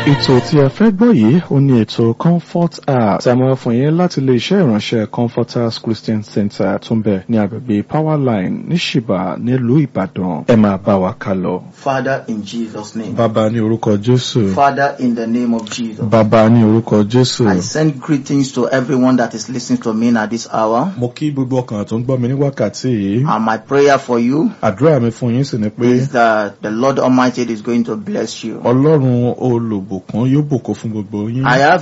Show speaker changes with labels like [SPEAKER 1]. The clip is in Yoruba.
[SPEAKER 1] ètò tí ẹ fẹ́ gbọ́ yìí ó ní ètò comfort hour tí a máa fún yín láti ilé iṣẹ́ ìránṣẹ́ comforters christian center tó ń bẹ ní agbègbè powerline ní ṣìbà nílùú ìbàdàn ẹ máa bá wa ká lọ.
[SPEAKER 2] Father, in Jesus' name.
[SPEAKER 1] bàbá ní orúkọ jésù
[SPEAKER 2] Father, in the name of Jesus.
[SPEAKER 1] bàbá ní orúkọ jésù.
[SPEAKER 2] I send greetings to everyone that is listening to me at this hour.
[SPEAKER 1] mo kí gbogbo ọkàn tó ń gbọ́ mi ní wákàtí yìí
[SPEAKER 2] And my prayer for you
[SPEAKER 1] àdúrà mi fún yín sì ni pé
[SPEAKER 2] is that the Lord Almighty is going to bless you.
[SPEAKER 1] ọlọ́run olùbùkún yóò bùkún fún gbogbo yín.
[SPEAKER 2] I have